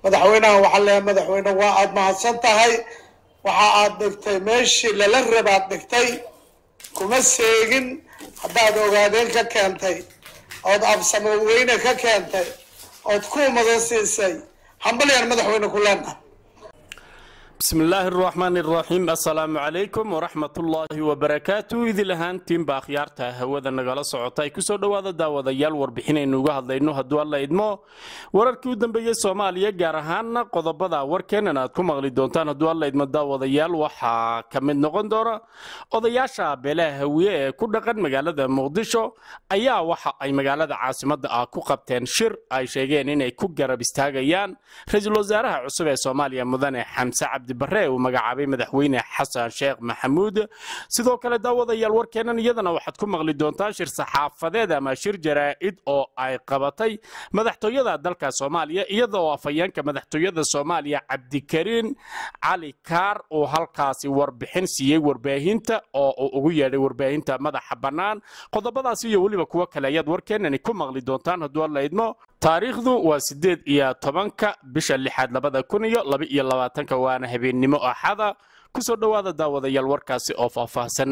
madaxweynaha waxaa leeyahay madaxweyne waa aada mahadsan tahay waxa aad dhigtay meeshii lala rabaad dhigtay kuma seegin haddaad ogaadeen ka keentay ood absamo weyne ka keentay ood ku umadan siisay hambalyaan madaxweyne ku leenahay bismi illaahi araxmaani araxiim assalaamu calaykum waraxmatullaahi wabarakaatu idil ahaantiinba akhyaarta hawada nagala socota ay kusoo dhowaada daawadayaal warbixinaynu uga hadlayno hadduu alla idmo wararkii u dambeeyey soomaaliya gaar ahaana qodobada warkeenan aad ku maqli doontaan hadduu alla idmo daawadayaal waxaa ka mid noqon doona odayaasha beelaha hawiye ee ku dhaqan magaalada muqdisho ayaa waxa ay magaalada caasimada ah ku qabteen shir ay sheegeen inay ku garab istaagayaan ra-iisul wasaaraha cusub ee soomaaliya mudane xamse cabdi bare uu magacaabay madaxweyne xasan sheekh maxamuud sidoo kale daawadayaal warkeennan iyadana waxaad ku maqli doontaan shir saxaafadeed ama shir jaraa'id oo ay qabatay madaxtooyada dalka soomaaliya iyada oo afhayeenka madaxtooyada soomaaliya cabdikariin cali kaar uu halkaasi warbixin siiyey warbaahinta oo uu ugu yeedhay warbaahinta madaxa bannaan qodobadaasi iyo weliba kuwo kale ayaad warkeennani ku maqli doontaan hadduu alla idmo taariikhdu waa siddeed iyo tobanka bisha lixaad labada kun iyo laba iyo labaatanka waana habeennimo axada ku soo dhowaada daawadayaal warkaasi oo faahfaahsan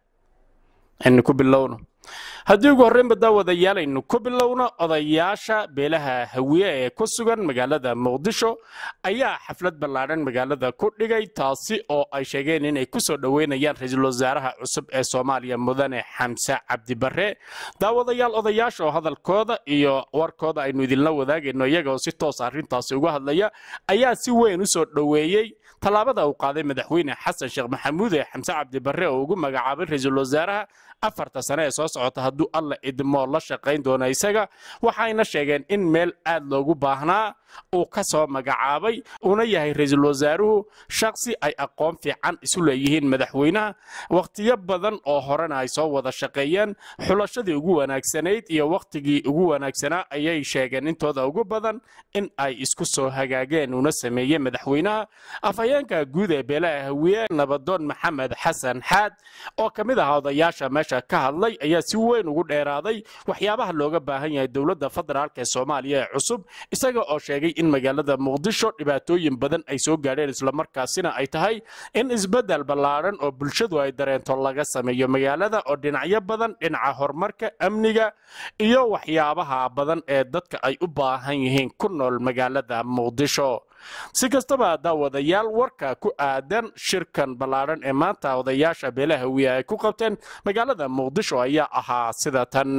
aynu ku bilowno haddii ugu horreynba daawadayaal aynu ku bilowno odayaasha beelaha hawiye ee ku sugan magaalada muqdisho ayaa xaflad ballaadhan magaalada ku dhigay taasi oo ay sheegeen inay ku soo dhoweynayaan ra-iisul wasaaraha cusub ee soomaaliya mudane xamse cabdi bare daawadayaal odayaasha oo hadalkooda iyo warkooda aynu idinla wadaagayno iyaga oo si toos arrintaasi uga hadlaya ayaa si weyn u soo dhoweeyey tallaabada uu qaaday madaxweyne xasan sheekh maxamuud ee xamse cabdi bare oo ugu magacaabay ra-iisul wasaaraha afarta sane ee soo socota hadduu alla idmoo la shaqayn doono isaga waxayna sheegeen in meel aad loogu baahnaa uu ka soo magacaabay uuna yahay ra-iisul wasaaruhu shaqsi ay aqoon fiican isu leeyihiin madaxweynaha wakhtiyo badan oo horena ay soo wada shaqeeyeen xulashadii ugu wanaagsanayd iyo wakhtigii ugu wanaagsanaa ayay sheegeen intooda ugu badan in ay isku soo hagaageen uuna sameeyey madaxweynaha afhayeenka guud ee beelaha hawiye nabadoon maxamed xasan xaad oo ka mid ahaa odayaasha meesha ka hadlay ayaa si weyn ugu dheeraaday waxyaabaha looga baahan yahay dowladda federaalk ee soomaaliya ee cusub isaga oo sheegay in magaalada muqdisho dhibaatooyin badan ay soo gaadheen islamarkaasina ay tahay in isbeddel ballaadhan oo bulshadu ay dareento laga sameeyo magaalada oo dhinacyo badan dhinaca horumarka amniga iyo waxyaabaha badan ee dadka ay u baahan yihiin ku nool magaalada muqdisho si kastaba daawadayaal warka ku aadan shirkan ballaadhan ee maanta odayaasha beelaha hawiye ay ku qabteen magaalada muqdisho ayaa ahaa sida tan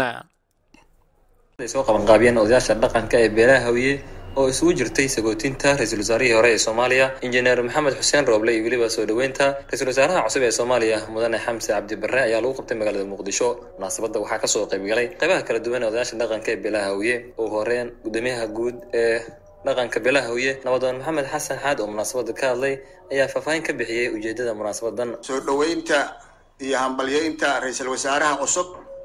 ay soo qabanqaabiyeen odayaasha dhaqanka ee beelaha hawiye oo isugu jirtay sagootinta ra-iisul wasaarihii hore ee soomaaliya injineer maxamed xuseen rooble iyo weliba soo dhoweynta ra-isul wasaaraha cusub ee soomaaliya mudane xamse cabdi bare ayaa lagu qabtay magaalada muqdisho munaasabadda waxaa kasoo qaybgalay qaybaha kala duwan ee odayaasha dhaqanka ee beelaha hawiye ugu horeen gudoomiyaha guud ee dhaqanka beelaha hawiye nabadoon maxamed xasan xaad oo munaasabadda ka hadlay ayaa faahfaahin ka bixiyey ujeedada munaasabadan soo dhoweynta iyo hambalyeynta ra-iisul wasaaraha cusub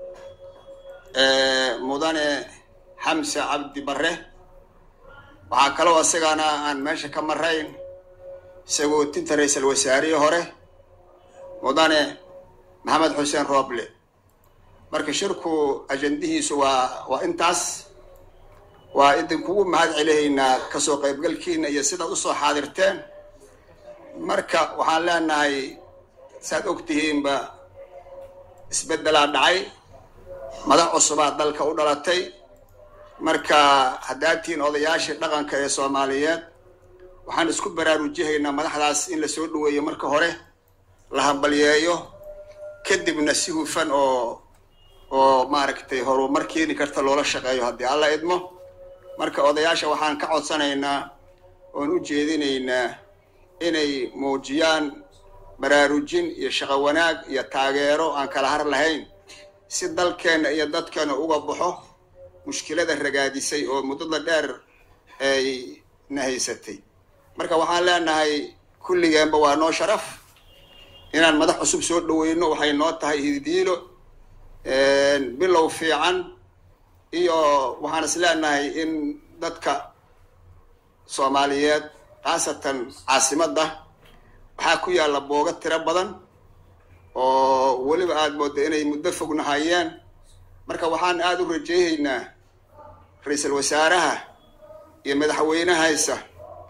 ee mudane xamse cabdi bare waxaa kaloo isagana aan meesha ka marayn sagootinta ra-iisul wasaarihii hore mudane maxamed xuseen rooble marka shirku ajandihiisu waa waa intaas waa idinkugu mahad celihaynaa kasoo qaybgalkiina iyo sidaad usoo xaadirteen marka waxaan leenahay saad og tihiinba isbeddelaa dhacay madax cusubaa dalka u dhalatay marka haddaad tihiin odayaashii dhaqanka ee soomaaliyeed waxaan isku baraarujihaynaa madaxdaas in la soo dhaweeyo marka hore la hambalyeeyo kadibna si hufan oo oo maaragtay horumar keeni karta loola shaqeeyo haddii alla idmo marka odayaasha waxaan ka codsanaynaa oon u jeedinaynaa inay muujiyaan baraarujin iyo shaqo wanaag iyo taageero aan kala har lahayn si dalkeenna iyo dadkeena uga baxo mushkilada ragaadisay oo muddada dheer ay na haysatay marka waxaan leenahay kulligeenba waa noo sharaf inaan madax cusub soo dhaweyno waxay noo tahay hididiilo bilow fiican iyo waxaan is leenahay in dadka soomaaliyeed khaasatan caasimadda waxaa ku yaalla booga tiro badan oo weliba aada moodda inay muddo fogna hayeen marka waxaan aada u rajeyhaynaa ra-iisul wasaaraha iyo madaxweynehaysa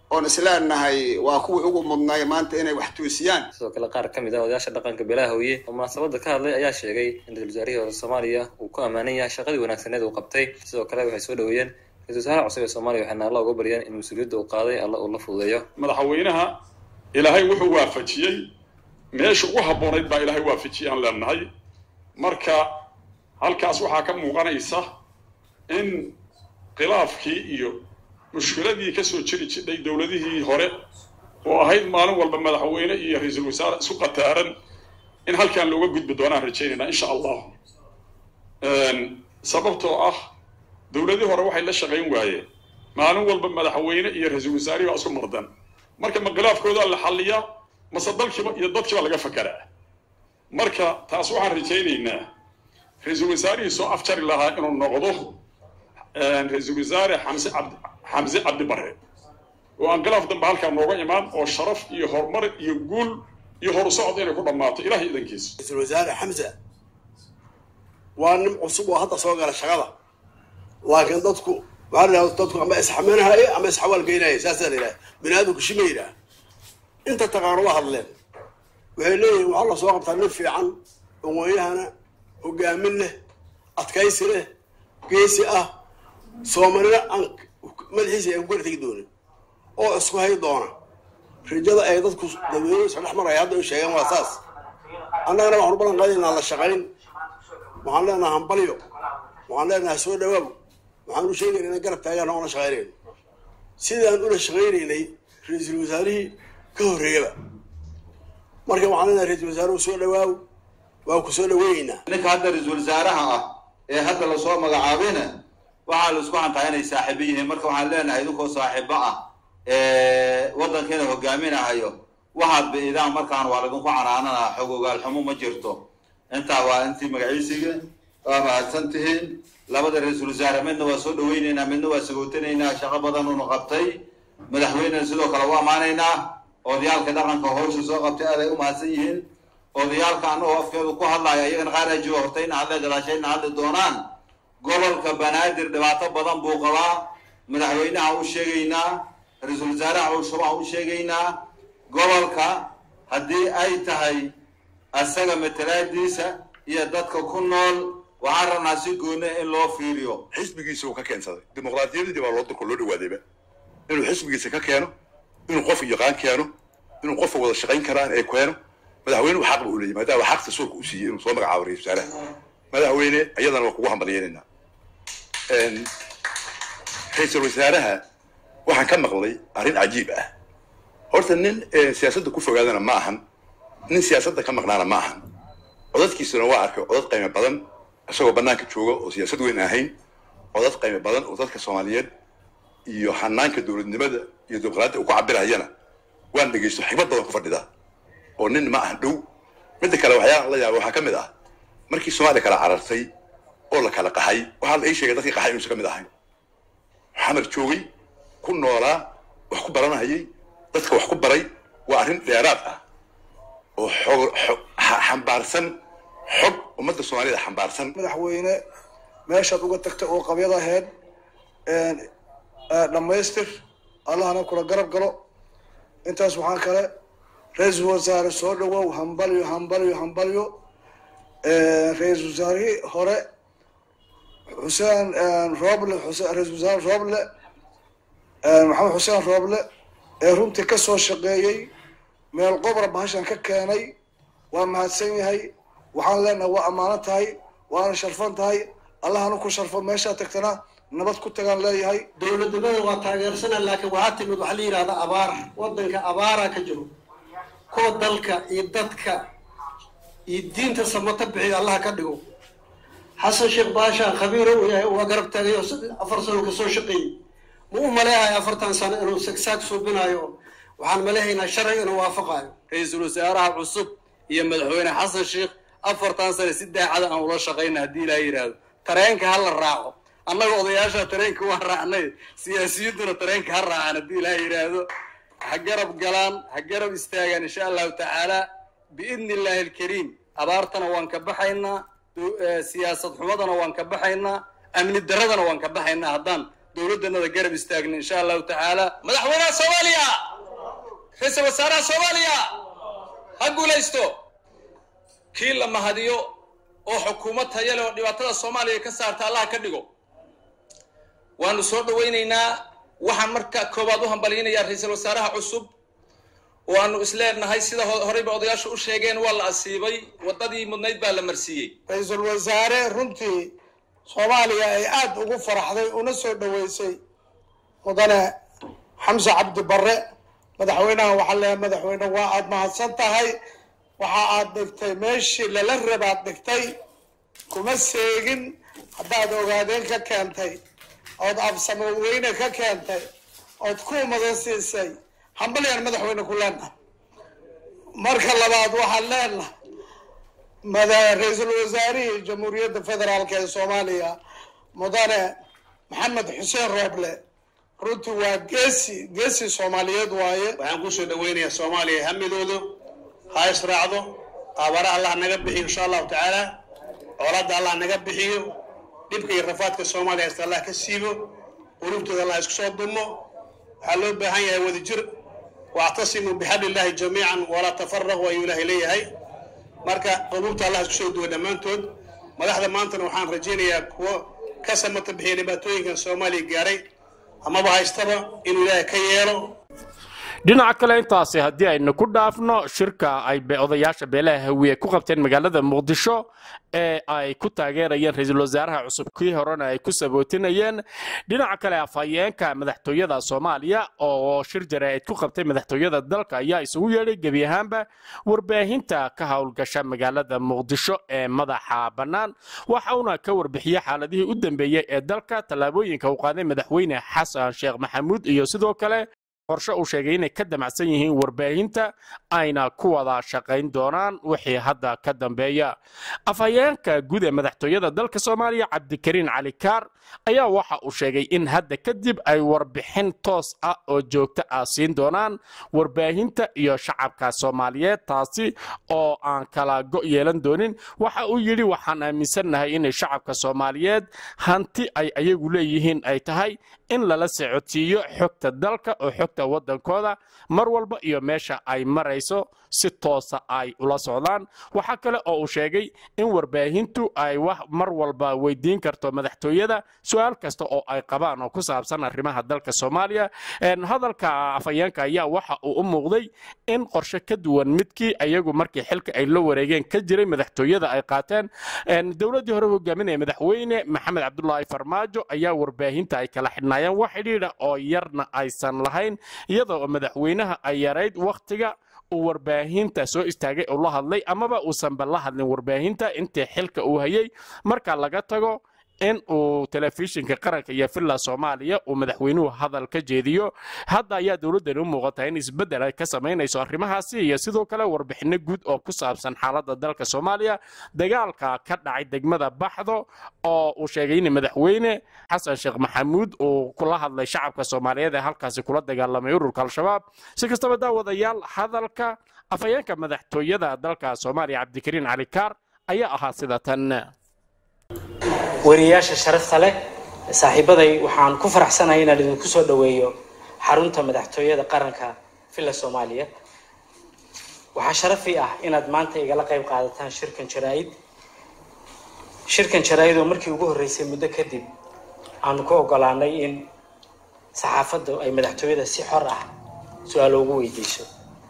oon isleenahay waa kuwii ugu mudnay maanta inay wax toosiyaan sidoo kale qaar ka mid ah odayaasha dhaqanka beelaha hawye oo munaasabada ka hadlay ayaa sheegay in ra-isul wasaarihii hore soomaaliya uu ku ammaanan yahay shaqadii wanaagsaneed uu qabtay sidoo kale waxay soo dhaweeyeen ra-isul wasaaraha cusub ee soomaaliya waxayna alla uga baryeen in mas-uuliyadda uu qaaday alla uu la fududeeyo madaxweynaha ilaahay wuxuu waafajiyey meesha ugu habboonayd baa ilaahay waafajiyey aan leenahay marka halkaas waxaa ka muuqanaysa in khilaafkii iyo mushkiladii ka soo jiri jidhay dowladihii hore oo ahayd maalin walba madaxweyne iyo ra-iisul wasaare isku qataaran in halkan looga gudbi doonaan rajaynaynaa insha allah sababtoo ah dowladii hore waxay la shaqayn waayeen maalin walba madaxweyne iyo ra-iisul wasaarihi baa isku mardan marka ma khilaafkooda la xalliyaa mase dalkiiba iyo dadkiiba laga fakaraa marka taas waxaan rajaynaynaa ra-iisul wasaarihii soo afjari lahaa inuu noqdo ra-iisul wasaare xamse cabdi xamse cabdi bare oo aan khilaaf dambe halkaa nooga imaan oo sharaf iyo horumar iyo guul iyo horu socod inay ku dhammaato ilahay idankiisa ra-iisul wasaare xamse waa nin cusub oo hadda soo gala shaqada laakiin dadku waxaa la dadku ama isxamanhaye ama isxawaalgeynaya saasaa la yidhaha bini aadamku shima yidhaha inta taqaano waa hadleen waxay leeyihin waxaa la soo qabtaa nin fiican aqoonyahana hogaamin leh adkaysi leh geesi ah soomalina aan madaxiisa aan ku kala tegi doonin oo isku hay doona rajada ay dadku dadweynuhu isla dhex maraya hadda u sheegeen waa saas annagana waxaan u ballan qaadaynaa la shaqayn waxaan leenaha hambalyo waxaan leenaha soo dhawaaw waxaan u sheegayna inaan garab taagaan oona shaqaynayno sidaan ula shaqaynaynay ra-iisul wasaarihii ka horreeyaba marka waxaan leenahay ra-iisul wasaaruhu soo dhawaaw waa ku soo dhaweynaynaa ninka hadda ra-iisul wasaaraha ah ee hadda lasoo magacaabayna waxaa la isku hantaa inay saaxiibo yihiin marka waxaan leenahay idinkoo saaxiibo ah waddankiina hogaaminahayo waxaad biidaan markaan waa laydinku canaananaa xog ogaalxumo ma jirto intaa waa intii magaciisiga waa mahadsan tihiin labada ra-iisul wasaare midna waa soo dhaweynaynaa midna waa sagootinaynaa shaqo badan uunu qabtay madaxweynena sidoo kale u ammaanaynaa odayaalka dhaqanka howsha soo qabtay aad ay u mahadsan yihiin odayaalka annagoo afkeedu ku hadlaya iyagana qaar ajiba hortayna hadle gadaashayna hadli doonaan gobolka banaadir dhibaato badan buu qabaa madaxweynaha u sheegaynaa ra-iisul wasaaraha cusubaan u sheegaynaa gobolka haddii ay tahay asaga matalaadiisa iyo dadka ku nool waxaan rabnaa si goona in loo fiiriyo xisbigiisa uu ka keensaday dimuqraadiyadii baa loo dalka loo dhawaadayba inuu xisbigiisa ka keeno inuu qof yaqaan keeno inuu qofka wada shaqayn karaan ee keeno madaxweynuhu xaq ba u leeyahy maadaama xaqta soorka u siiyey inuu soo magacaabo ra-isul wasaaraha madaxweyne iyadana waa kugu hambalyeynayna ra-iisul wasaaraha waxaan ka maqlay arrin cajiib ah horta nin siyaasadda ku fogaadana ma ahan nin siyaasadda ka maqnaana ma ahan codadkiisuna waa arkay codad qiimo badan isagoo bannaanka jooga oo siyaasad weyn ahayn codad qiimo badan oo dadka soomaaliyeed iyo hanaanka dowladnimada iyo dimuqraadiyadda uu ku cabirayana waan dhegeysto xigmad badan ku fadhida oo nin ma ahan dhow midda kale waxyaala la yaaba waxaa ka mid ah markii soomaaliya kala carartay oo la kala qaxay waxaa la ii sheegay dadkii qaxay inuusan ka mid ahayn xamar joogay ku noolaa wax ku baranayay dadka wax ku baray waa arrin dheeraad ah oo xog xambaarsan xog ummadda soomaaliyada xambaarsan madaxweyne meeshaad uga tagtay oo qabyad ahayd dhammaystir allahna kula garab galo intaas waxaa kale ra-iisul wasaare soo dhawow hambalyo hambalyo hambalyo ra-iisul wasaarihii hore xuseen rooble ra-isul wasaare rooble maxamed xuseen rooble ee runtii ka soo shaqeeyey meel qobra bahashan ka keenay waa mahadsan yahay waxaan leenahay waa ammaano tahay waana sharfan tahay allahana ku sharfo meeshaa tagtana nabad ku tagaan leeyahay dowladnimada waa taageersana laakiin waxaa timid waxaa la yidhahda abaar waddanka abaaraa ka jiro kuwa dalka iyo dadka iyo diinta samata bixiyo allah ka dhigo xasan sheekh baasha khabiiro uu yahay waa garab taagay oo afar sano kasoo shaqeeyey ma u maleehayo afartan sano inuu sagsaag suubinayo waxaan maleehaynaa sharciga inuu waafaqayo ra-iisul wasaaraha cusub iyo madaxweyne xasan sheekh afartan sane si daacada aan ula shaqayna haddii ilaa yidhaahdo tareenka ha la raaco annaga odayaasha tareenka waa raacnay siyaasiyiintuna tareenka ha raacaan haddii ilaa yidhaahdo ha garab galaan ha garab istaagaan insha allahu tacaala biidni illaahi alkariim abaartana waan ka baxaynaa siyaasad xumadana waan ka baxaynaa amni daradana waan ka baxaynaa haddaan dowladdanada garab istaagna insha allahu tacaala madaxweynaha soomaaliya ra-iisul wasaaraha soomaaliya ha guulaysto kii la mahadiyo oo xukuumad taya leh oo dhibaatada soomaaliya ka saarta allaha ka dhigo waanu soo dhawaynaynaa waxaan marka koowaad u hambalyinayaa ra-iisul wasaaraha cusub oo aanu isleenahay sida horeyba odayaashu u sheegeen waa la asiibay waddadii mudnayd baa la marsiiyey ra-iisul wasaare runtii soomaaliya ay aada ugu faraxday una soo dhaweysay mudane xamse cabdi barre madaxweynaha waxaa leeyahay madaxweyne waa aada mahadsan tahay waxa aad dhigtay meeshii lala rabaad dhigtay kuma seegin haddaad ogaadeen ka keentay ood absamo weyne ka keentay ood ku umada siisay hambalyaan madaxweyne ku leenahay marka labaad waxaan leenahay mada ra-iisul wasaarihii jamhuuriyadda federaalk ee soomaaliya mudane maxamed xuseen rooble runtii waa geesi geesi soomaaliyeed waaye waxaan kusoo dhaweynayaa soomaaliya hamidooda ha israacdo aabara allah naga bixiyo insha allahu tacaala colaadda allah naga bixiyo dhibka iyo rafaadka soomaaliya haysta allah ka siibo qulubtooda allah isku soo dumo waxaa loo baahan yahay wadajir wactasimuu bixabli illahi jamiican walaa tafaraqu ayuu ilaahay leeyahay marka quluubta allah isku soo duwa dhammaantood madaxda maantana waxaan rajaynayaa kuwo ka samata bixiya dhibaatooyinkan soomaaliya gaaray amaba haystaba inuu ilaahay ka yeelo dhinaca kale intaasi haddii aynu ku dhaafno shirka ay odayaasha beelaha hawiye ku qabteen magaalada muqdisho ee ay ku taageerayeen ra-iisul wasaaraha cusub kii horena ay ku sabootinayeen dhinaca kale afhayeenka madaxtooyada soomaaliya oo shir jaraa'id ku qabtay madaxtooyada dalka ayaa isugu yeedhay gebi ahaanba warbaahinta ka howlgasha magaalada muqdisho ee madaxa bannaan waxauna ka warbixiyey xaaladihii u dambeeyey ee dalka tallaabooyinka uu qaaday madaxweyne xasan sheekh maxamuud iyo sidoo kale qorshe uu sheegay inay ka damacsan yihiin warbaahinta ayna ku wada shaqayn doonaan wixii hadda ka dambeeya afhayeenka guud ee madaxtooyada dalka soomaaliya cabdikariin cali kaar ayaa waxa uu sheegay in hadda kadib ay warbixin toos ah oo joogto ah siin doonaan warbaahinta iyo shacabka soomaaliyeed taasi oo aan kala go' yeelan doonin waxa uu yidhi waxaan aaminsannahay inay shacabka soomaaliyeed hanti ay ayagu leeyihiin ay tahay in lala socodsiiyo xogta dalka oo xogta waddankooda mar walba iyo meesha ay marayso si toosa ay ula socdaan waxaa kale oo uu sheegay in warbaahintu ay wax mar walba weydiin karto madaxtooyada su-aal kasta oo ay qabaan oo ku saabsan arrimaha dalka soomaaliya hadalka afhayeenka ayaa waxa uu u muuqday in qorshe ka duwan midkii ayagu markii xilka ay la wareegeen ka jiray madaxtooyada ay qaateen dowladdii hore hogaaminaya madaxweyne maxamed cabdulaahi farmaajo ayaa warbaahinta ay kala xidhnaayeen wax xidhiidha oo yarna aysan lahayn iyadoo madaxweynaha ay yarayd wakhtiga uu warbaahinta soo istaagay oo la hadlay amaba uusanba la hadlin warbaahinta intii xilka uu hayay marka laga tago in uu telefishinka qaranka iyo villa soomaaliya uu madaxweynuhu hadal ka jeediyo hadda ayaa dowladdani u muuqataa in isbeddel ay ka samaynayso arrimahaasi iyo sidoo kale warbixinno guud oo ku saabsan xaaladda dalka soomaaliya dagaalka ka dhacay degmada baxdo oo uu sheegay in madaxweyne xasan sheekh maxamuud uu kula hadlay shacabka soomaaliyeed ee halkaasi kula dagaalamay ururka al-shabaab si kastaba daawadayaal hadalka afhayeenka madaxtooyada dalka soomaaliya cabdikariin cali kaar ayaa ahaa sida tan wariyayaasha sharafta leh saaxiibaday waxaan ku faraxsanahay inaan idinku soo dhoweeyo xarunta madaxtooyada qaranka villa soomaaliya waxaa sharafi ah inaad maanta igala qayb qaadataan shirkan jaraa-id shirkan jaraa-id oo markii ugu horreysay muddo kadib aanu ku ogolaanay in saxaafaddu ay madaxtooyada si xor ah su-aalo ugu weydiiso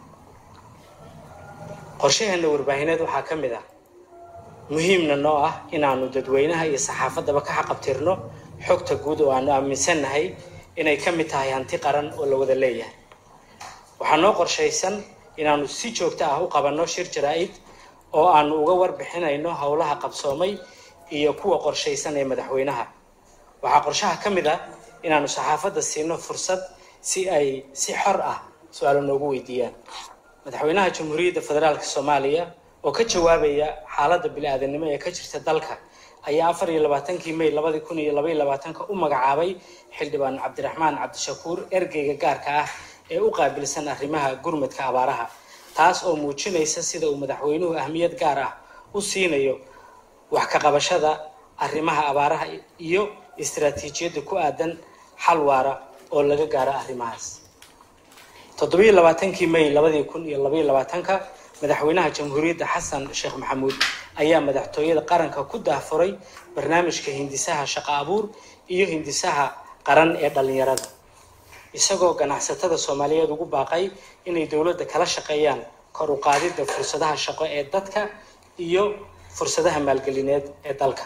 qorshaheena warbaahineed waxaa ka mid ah muhiimna noo ah inaanu dadweynaha iyo saxaafaddaba ka xaqabtirno xogta guud oo aanu aaminsannahay inay ka mid tahay hanti qaran oo la wada leeyahay waxaa noo qorshaysan inaanu si joogto ah u qabanno shir jaraa-id oo aanu uga warbixinayno howlaha qabsoomay iyo kuwa qorshaysan ee madaxweynaha waxaa qorshaha ka mid ah inaanu saxaafadda siino fursad si ay si xor ah su-aalo noogu weydiiyaan madaxweynaha jamhuuriyadda federaalka soomaaliya oo ka jawaabaya xaaladda bili-aadanimo ee ka jirta dalka ayaa afar iyo labaatankii may labadi kun iyo labaiyo labaatanka u magacaabay xildhibaan cabdiraxmaan cabdishakuur ergeyga gaarka ah ee u qaabilsan arrimaha gurmadka abaaraha taas oo muujinaysa sida uu madaxweynuhu ahmiyad gaar ah u siinayo wax ka qabashada arrimaha abaaraha iyo istaraatiijiyadda ku aadan xal waara oo laga gaaro arrimahaas toddobiyo labaatankii may labadii kun iyo labaiyo labaatanka madaxweynaha jamhuuriyadda xasan sheekh maxamuud ayaa madaxtooyada qaranka ku daahfuray barnaamijka hindisaha shaqo abuur iyo hindisaha qaran ee dhallinyarada isagoo ganacsatada soomaaliyeed ugu baaqay inay dowladda kala shaqeeyaan kor u qaadidda fursadaha shaqo ee dadka iyo fursadaha maalgelineed ee dalka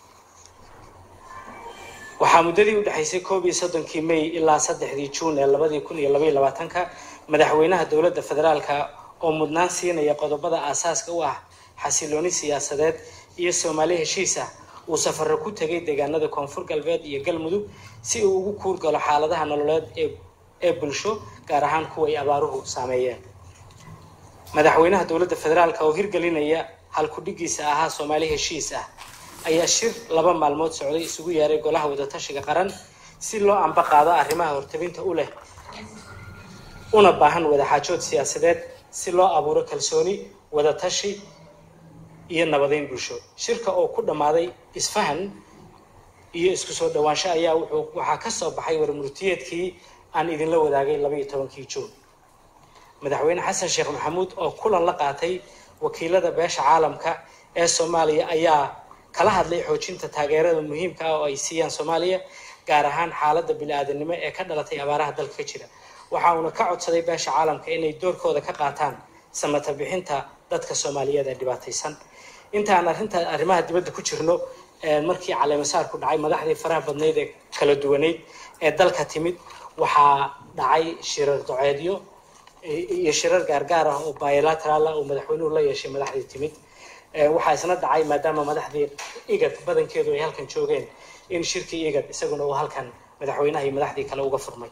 waxaa muddadii u dhexaysay koob iyo soddonkii may ilaa saddexdii juun ee labadii kun iyo labaiyo labaatanka madaxweynaha dowladda federaalka oo mudnaan siinaya qodobada aasaaska u ah xasilooni siyaasadeed iyo soomaali heshiis ah uu safaro ku tegay deegaanada koonfur galbeed iyo galmudug si uu ugu kuurgalo xaaladaha nololeed ee ee bulsho gaar ahaan kuwa ay abaaruhu saameeyeen madaxweynaha dowladda federaalka oo hirgelinaya halkudhigiisa ahaa soomaali heshiis ah ayaa shir laba maalmood socday isugu yeeray golaha wadatashiga qaran si loo amba qaado arrimaha hortabinta u leh una baahan wadaxaajood siyaasadeed si loo abuuro kalsooni wadatashi iyo nabadeyn bulsho shirka oo ku dhammaaday isfahan iyo isku soo dhawaansho ayaa wuxuu waxaa ka soo baxay warmurtiyeedkii aan idinla wadaagay labaiyo tobankii juun madaxweyne xasan sheekh maxamuud oo kulan la qaatay wakiilada beesha caalamka ee soomaaliya ayaa kala hadlay xoojinta taageerada muhiimka ah oo ay siiyaan soomaaliya gaar ahaan xaaladda bili-aadanimo ee ka dhalatay abaaraha dalka ka jira waxa uuna ka codsaday beesha caalamka inay doorkooda ka qaataan samata bixinta dadka soomaaliyeed ee dhibaataysan inta aan arrinta arrimaha dibadda ku jirno markii caleemasaar ku dhacay madaxdii faraha badnayd ee kala duwaneyd ee dalka timid waxaa dhacay shirar doceedyo iyo shirar gaargaar ah oo bilateraal ah oo madaxweynuhu la yeeshay madaxdii timid waxaa isna dhacay maadaama madaxdii igad badankeedu ay halkan joogeen in shirkii igad isaguna uu halkan madaxweynaha iyo madaxdii kale uga furmay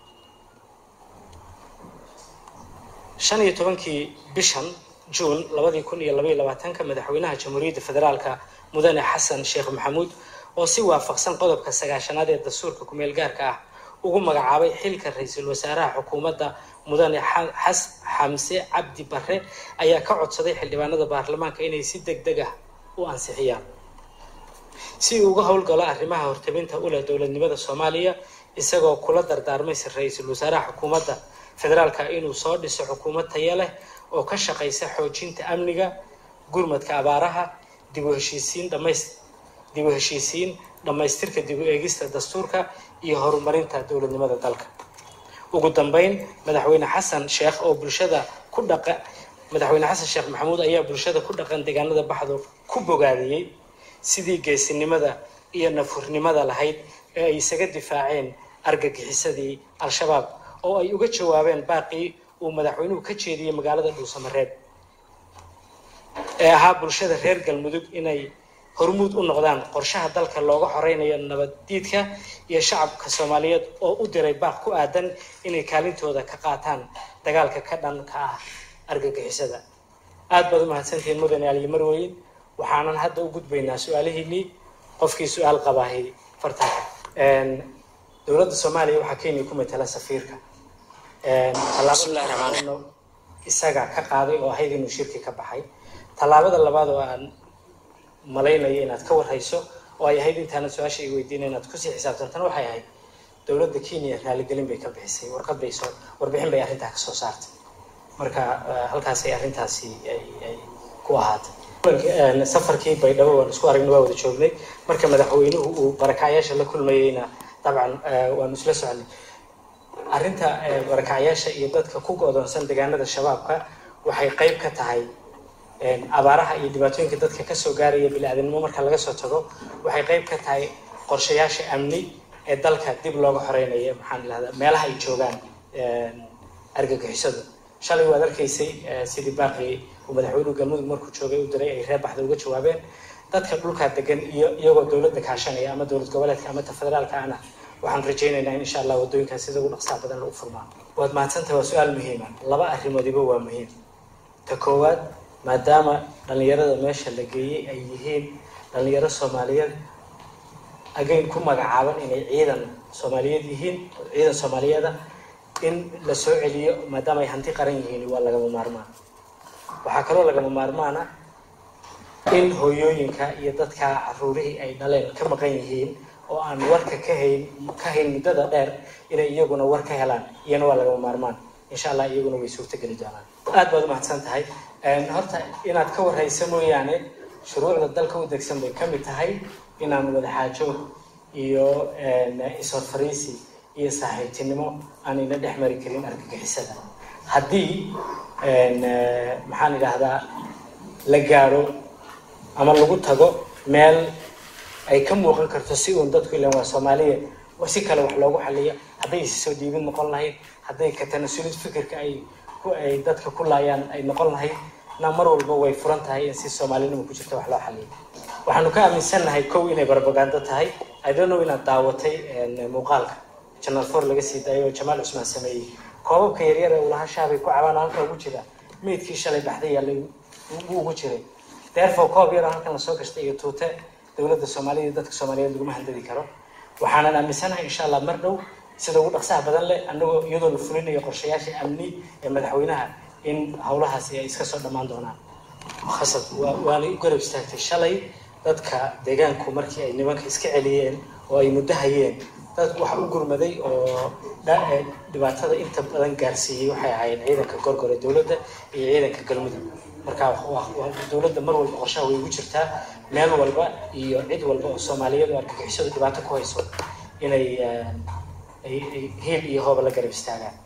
shan iyo tobankii bishan juun labadii kun iyo labaiyo labaatanka madaxweynaha jamhuuriyadda federaalka mudane xasan sheekh maxamuud oo si waafaqsan qodobka sagaashanaad ee dastuurka kumeel gaarka ah ugu magacaabay xilka ra-iisul wasaaraha xukuumadda mudane xas xamse cabdi barre ayaa ka codsaday xildhibaanada baarlamaanka inay si deg deg ah u ansixiyaan si uu uga howlgalo arrimaha hortabinta u leh dowladnimada soomaaliya isagoo kula dardaarmay ra-iisul wasaaraha xukuumadda federaalka inuu soo dhiso xukuumad taya leh oo ka shaqaysa xoojinta amniga gurmadka abaaraha dib u heshiisiin dhamays dib u heshiisiin dhammaystirka dib u eegista dastuurka iyo horumarinta dowladnimada dalka ugu dambeyn madaxweyne xasan sheekh oo bulshada ku dhaqa madaxweyne xasan sheekh maxamuud ayaa bulshada ku dhaqan deegaanada baxdo ku bogaadiyey sidii geesinimada iyo nafurnimada lahayd ee ay isaga difaaceen argagixisadii al-shabaab oo ay uga jawaabeen baaqii uu madaxweynuhu ka jeediyey magaalada dhuusamareeb ee ahaa bulshada reer galmudug inay hormuud u noqdaan qorshaha dalka looga xoreynayo nabaddiidka iyo shacabka soomaaliyeed oo u diray baaq ku aadan inay kaalintooda ka qaataan dagaalka ka dhanka ah argagixisada aada baad u mahadsantihiin mudane aliyo marweyn waxaanan hadda u gudbaynaa su-aalihiinii qofkii su-aal qabaahay fartanka dowladda soomaaliya waxaa kenya ku matala safiirka tallaabada isaga ka qaaday oo ahayd inuu shirki ka baxay tallaabada labaad oo aan malaynayo inaad ka warhayso oo ay ahayd intaana su-aasha i weydiina inaad kusii xisaabtantana waxay ahayd dowladda kenya raaligelin bay ka bixisay warqad bay soo warbixin bay arrintaa kasoo saartay marka halkaasay arrintaasi ay ku ahaatay safarkii baydhabo waan isku aragna waa wada joognay marka madaxweynuhu uu barakacyaasha la kulmayeyna dabcan waanu isla soconay arrinta barakacyaasha iyo dadka ku go-doonsan deegaanada shabaabka waxay qayb ka tahay abaaraha iyo dhibaatooyinka dadka kasoo gaaraya bili-aadanimo marka laga soo tago waxay qayb ka tahay qorshayaasha amni ee dalka dib looga xoreynayo maxaan idhahdaa meelaha ay joogaan argagixisadu shalay waad arkaysay sidii baaqii uu madaxweynuhu galmudug markuu joogay u diray ay reer baxda uga jawaabeen dadka dhulkaa degan iyo iyagoo dowladda kaashanaya ama dowlad goboleedka ama ta federaalka ana waxaan rajaynaynaa in insha allah waddooyinkaas sida ugu dhaqsaa badan lagu furmaa waad mahadsantahay waa su-aal muhiima laba arrimoodiba waa muhiim ta koowaad maadaama dhalinyarada meesha la geeyey ay yihiin dhalinyaro soomaaliyeed agayn ku magacaaban inay ciidan soomaaliyeed yihiin ciidan soomaaliyeeda in la soo celiyo maadaama ay hanti qaran yihiin waa lagama maarmaan waxaa kaloo lagama maarmaana in hooyooyinka iyo dadka caruurihii ay dhaleen ka maqan yihiin oo aan warka ka hayn ka hayn muddada dheer inay iyaguna war ka helaan iyana waa lagama maarmaan insha allah iyaguna way suurtogeli doonaan aad baad umahadsan tahay horta inaad ka warhaysa mooyaane shuruucda dalka u degsan bay ka mid tahay inaan wadaxaajoog iyo is-horfariisi iyo saaxiibtinimo aanayna dhex mari karin argagixisada haddii maxaan idhaahdaa la gaadho ama lagu tago meel ay ka muuqan karto si uun dadku ilan waa soomaaliya si kale wax loogu xaliyo hadday isi soo dhiibid noqon lahayd hadday ka tanasulid fikirka ay ay dadka ku laayaan ay noqon lahayd na mar walba way furan tahay in si soomaalinimo ku jirta wax loo xaliyo waxaanu ka aaminsannahay kow inay barbagando tahay idonow inaad daawatay muuqaalka janal for laga sii daayo oo jamaal cusmaan sameeyey koobabka yaryar ee ulaha shaabay ku cabaan halka ugu jira meydkii shalay baxday yaa ugu jiray therefore koob yar halkan lasoo gashtay iyo tuute dowladda soomaaliya iyo dadka soomaaliyeed laguma handadi karo waxaanan aaminsanahay insha allah mar dhow sida ugu dhaqsaha badan leh anagoo iyadoo la fulinayo qorshayaasha amni ee madaxweynaha in howlahaasi ay iska soo dhammaan doonaan khasab waana u garab istaagtay shalay dadka deegaanku markii ay nimanka iska celiyeen oo ay muddo hayeen dad waxa u gurmaday oo dhibaatada inta badan gaarsiiyey waxay ahaayeen ciidanka gorgore dowladda iyo ciidanka galmudug marka dowladda mar walba qorshaha way ugu jirtaa meel walba iyo cid walba oo soomaaliyeed oo argagixisadu dhibaato ku hayso inay hiil iyo hooba la garab istaagaan